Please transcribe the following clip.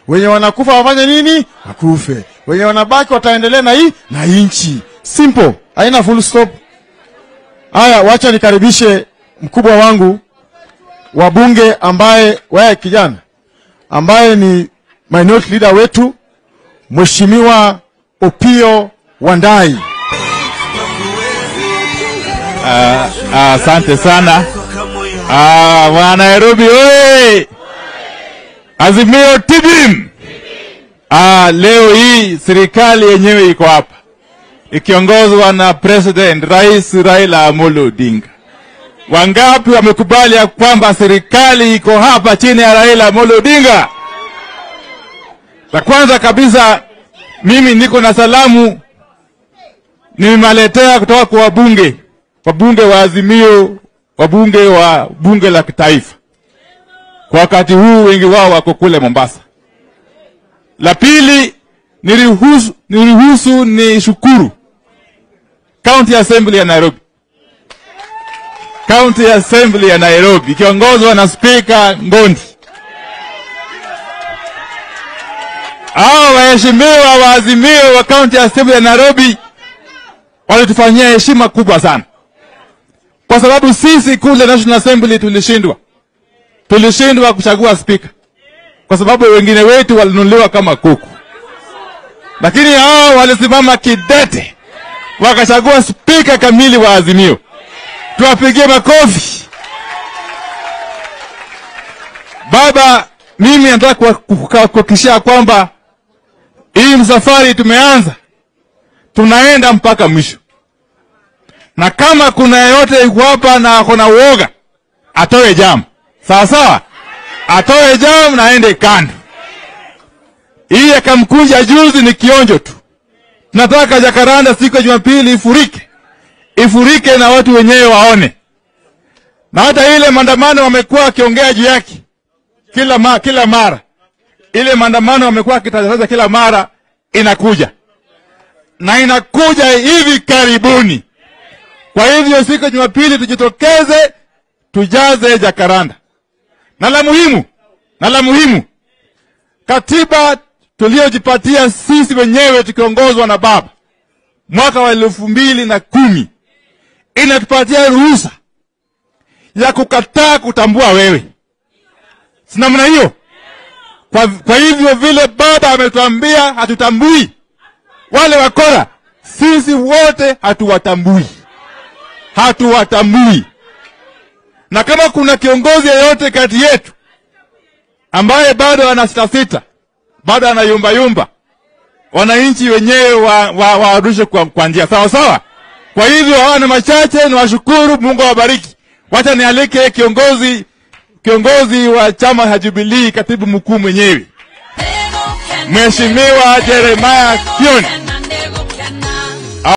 wenye wanakufa wafanye nini? Wakufe. Wenye wanabaki wataendelea na hii na inchi. Simple, haina full stop. Haya, wacha nikaribishe mkubwa wangu wa bunge ambaye wewe kijana ambaye ni minority leader wetu Mheshimiwa Opio Wandai. Asante sana Ah, wa Nairobi oye! Azimio tibim! Ah, leo hii serikali yenyewe iko hapa ikiongozwa na President Rais Raila Amolo Odinga. Wangapi wamekubali ya kwamba serikali iko hapa chini ya Raila Amolo Odinga? La kwanza kabisa, mimi niko na salamu nimewaletea kutoka kwa wabunge wabunge wa Azimio, wabunge wa bunge la kitaifa. Kwa wakati huu wengi wao wako kule Mombasa. La pili, niruhusu, niruhusu ni shukuru County Assembly ya Nairobi, County Assembly ya Nairobi ikiongozwa na Spika Ngondi. Hao waheshimiwa wa Azimio wa County Assembly ya Nairobi walitufanyia heshima kubwa sana, kwa sababu sisi kule National Assembly tulishindwa, tulishindwa kuchagua spika kwa sababu wengine wetu walinunuliwa kama kuku, lakini hao walisimama kidete wakachagua spika kamili wa Azimio. Tuwapigie makofi. Baba, mimi nataka kuhakikishia kwamba hii msafari tumeanza, tunaenda mpaka mwisho, na kama kuna yeyote yuko hapa na ako na uoga atoe jamu, sawa sawa, atoe jamu na aende kando. Hii akamkunja juzi ni kionjo tu. Tunataka Jakaranda siku ya Jumapili ifurike, ifurike na watu wenyewe waone, na hata ile maandamano wamekuwa wakiongea juu yake kila, ma, kila mara ile maandamano wamekuwa wakitangaza kila mara inakuja na inakuja hivi karibuni. Kwa hivyo siku ya Jumapili tujitokeze, tujaze Jakaranda. Na la muhimu, na la muhimu, katiba tuliyojipatia sisi wenyewe tukiongozwa na baba mwaka wa elfu mbili na kumi inatupatia ruhusa ya kukataa kutambua wewe, si namna hiyo? Kwa, kwa hivyo vile baba ametuambia hatutambui wale wakora, sisi wote hatuwatambui, hatuwatambui. Na kama kuna kiongozi yeyote kati yetu ambaye bado ana sita sita, bado ana yumba yumba, wananchi wenyewe waarushe wa, wa kwa, kwa njia sawa sawa. Kwa hivyo hawa ni machache, ni washukuru, Mungu awabariki. Wacha nialike kiongozi kiongozi wa chama cha Jubilee, katibu mkuu mwenyewe Mheshimiwa Jeremiah Kioni.